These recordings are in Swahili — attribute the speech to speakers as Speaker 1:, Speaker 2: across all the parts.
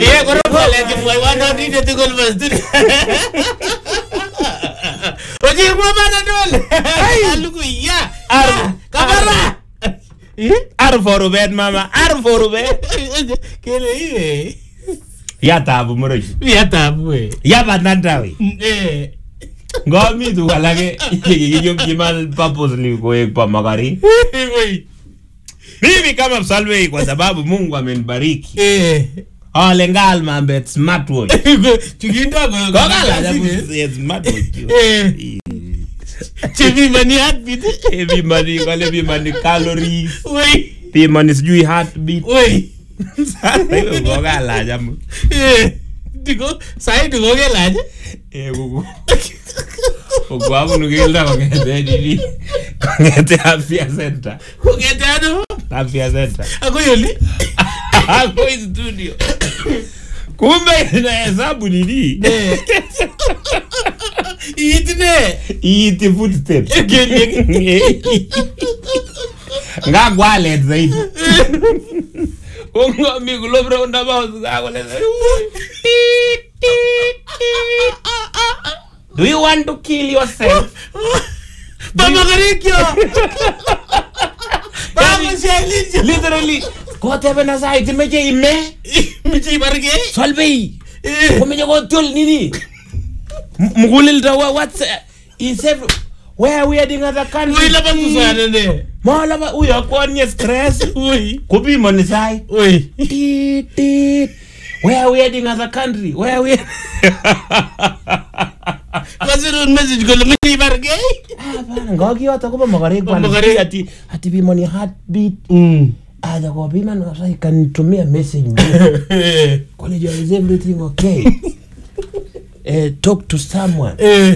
Speaker 1: Iya, korom ngalechi mwaiwanotindet tugul mastuni. Oye, mwa panadol. Alugui, ya.
Speaker 2: Ar-
Speaker 1: Kabara.
Speaker 2: ar for rubet mama ar for rubet
Speaker 1: Kele iwe.
Speaker 2: ya tabu moroch
Speaker 1: Ya tabu we.
Speaker 2: ya banandawe
Speaker 1: Eh.
Speaker 2: ngomi tu alake yekichopchi man purposely koek pa makari
Speaker 1: Wei.
Speaker 2: mimi kama msalwei kwa sababu mungu amenibariki
Speaker 1: Eh.
Speaker 2: ale ngal mambet smartwatch
Speaker 1: Chukindo ko.
Speaker 2: kokala
Speaker 1: kasini.
Speaker 2: smartwatch
Speaker 1: Eh. Chepimani heartbeat.
Speaker 2: bimani kale bimani calories
Speaker 1: Wei.
Speaker 2: bimani sijui heartbeat
Speaker 1: Wei.
Speaker 2: sasa hiyo kokala jamu
Speaker 1: Eh. Diko, sai diko kelach.
Speaker 2: eh kuku Ukwabu keldo kongete nini kongete afya center
Speaker 1: Kongete ano?
Speaker 2: afya center
Speaker 1: Ako yoli.
Speaker 2: ako studio kumbe inahesabu nini
Speaker 1: Eh. Iitine.
Speaker 2: iiti footsteps
Speaker 1: Kelyek.
Speaker 2: ngakwalet zaidi ungomi kulo roundabout kakole do you want to kill yourself
Speaker 1: Mama karikyo. Mama shalinjo.
Speaker 2: literally kotebena sait imeche ime
Speaker 1: Michi barge.
Speaker 2: solvei
Speaker 1: Eh.
Speaker 2: komeche kotyol nini M- muguleldo wa- what's uh, is every where we heading other
Speaker 1: Wei
Speaker 2: country
Speaker 1: laban kusana ne.
Speaker 2: molaba uyo akwonye stress
Speaker 1: Wei.
Speaker 2: kupimoni sai
Speaker 1: Wei.
Speaker 2: Tit, tit. where we heading other country where we
Speaker 1: Kasirun message kole michi barge.
Speaker 2: Hapana, ngokiyoto kobo mokorek bwana.
Speaker 1: Mokorek.
Speaker 2: ati ati pimoni heartbeat
Speaker 1: Mm.
Speaker 2: aja kopiman kabisa ikanitumia message
Speaker 1: Eh.
Speaker 2: college is everything okay eh, talk to someone
Speaker 1: Eh.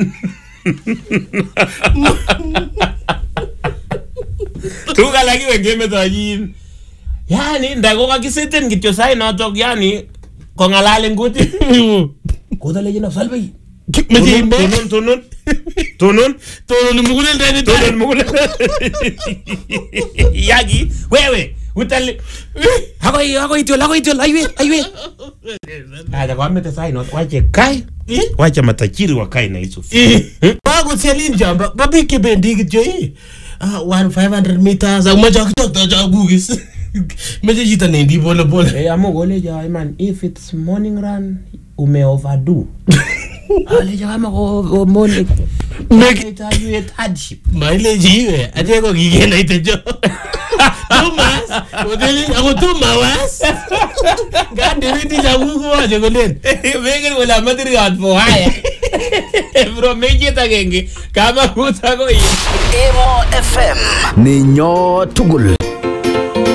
Speaker 2: tukalakiwe ngemetonyin yani ndakokakiseten kityo sai notok yani kong'alal eng kutit kotalechino salvei
Speaker 1: Michi imbe.
Speaker 2: tunun tunun tunun
Speaker 1: Tono mugulel dani
Speaker 2: tunun mugul yaki wewe utali akoi akoi tyol akoi tyol aiwe aiwe aja kwamete sai not wache kai wache matajiri wakae na hizo
Speaker 1: Bakoselin jamba. Babik kebendi kityo ii. Ah, one 500 meters. Akumache akitokto chakugis. Meche chito nendi pole pole.
Speaker 2: Eh, amu kolejo iman if it's morning run ume overdo alejo kama ko morning
Speaker 1: Make-
Speaker 2: itajuet hardship
Speaker 1: Mailechi iwe. Ache ko kikenaite jo. Tumas. Koteli ako tumawas. Ngandewindi chakuk kowache kolen.
Speaker 2: mengen kole amatiriot for haya bro mechit agenge kama kut akoi
Speaker 3: Emo FM. Ninyo tugul.